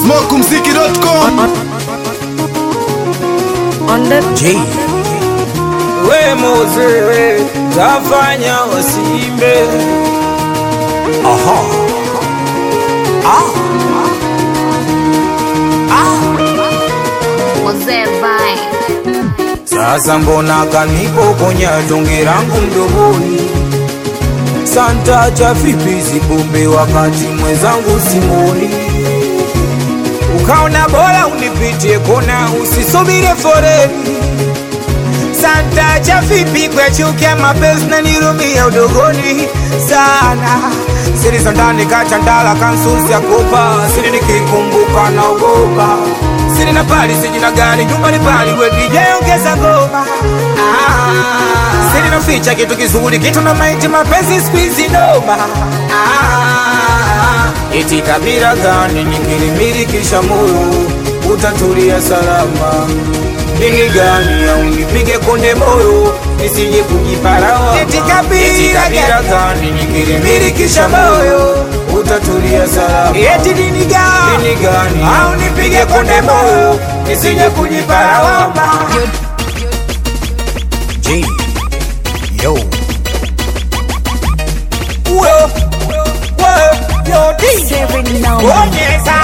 smokumziki.com on the J we Mose tafanya wasimbe aha ah ah Mose Vine. sasa mbona kanipokonya tonge langu mdomoni santa cha vipi zibombe wakati mwenzangu simoni ukaona bora unipitie kona usisubire foreni santa cha vipi kwechukia mapenzi na nirumia udogoni sana siri za ndani kachandala kansusi ya kopa siri nikikumbuka naogopa siri na pali sijina gari nyumbani pali wedijeongeza ngoma ah, siri naficha kitu kizuri kitu na maiti mapenzi squeezy noma ah, eti kabila gani nikilimirikisha moyo utatulia salama dini gani au nipige konde moyo nisije kujiparawa eti kabila gani nikilimirikisha moyo utatulia salama eti dini gani dini gani au nipige konde moyo nisije kujiparawa J yo Uwe, uwe, yo, di. Seven now. Bonyeza.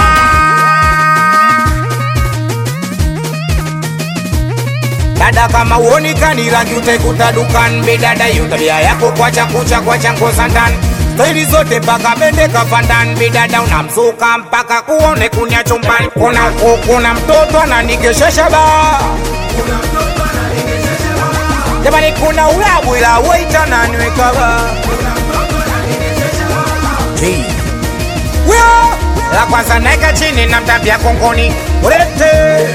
dada kama uonekani rangi utaikuta dukan bidada yu tabia yako kwacha kucha kwacha ngoza ndani staili zote mpaka bende kafandan bidada unamsuka mpaka kuone kunya chumbani kuna kuna mtoto ananikeshesha ba jamani kuna ulabu ila waita naniweka ba J Wio! la kwanza naeka chini na mtapia kongoni ulete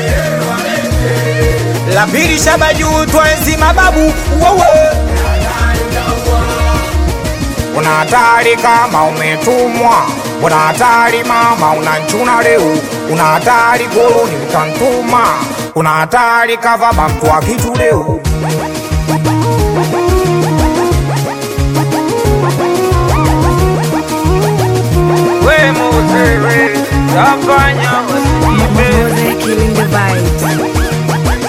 la pili shaba juu twenzi mababu wewe una hatari kama umetumwa una hatari mama unanchuna leo una hatari goloni utantuma una hatari kava bamtu wa kitu leo we Mose, tafanya wasiibe Mose killing the vibes.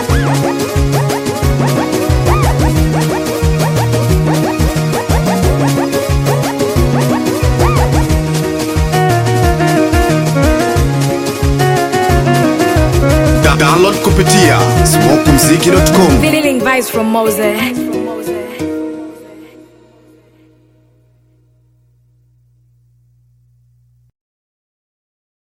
Da- download kupitia smokumziki.com Feeling vibes from Mose.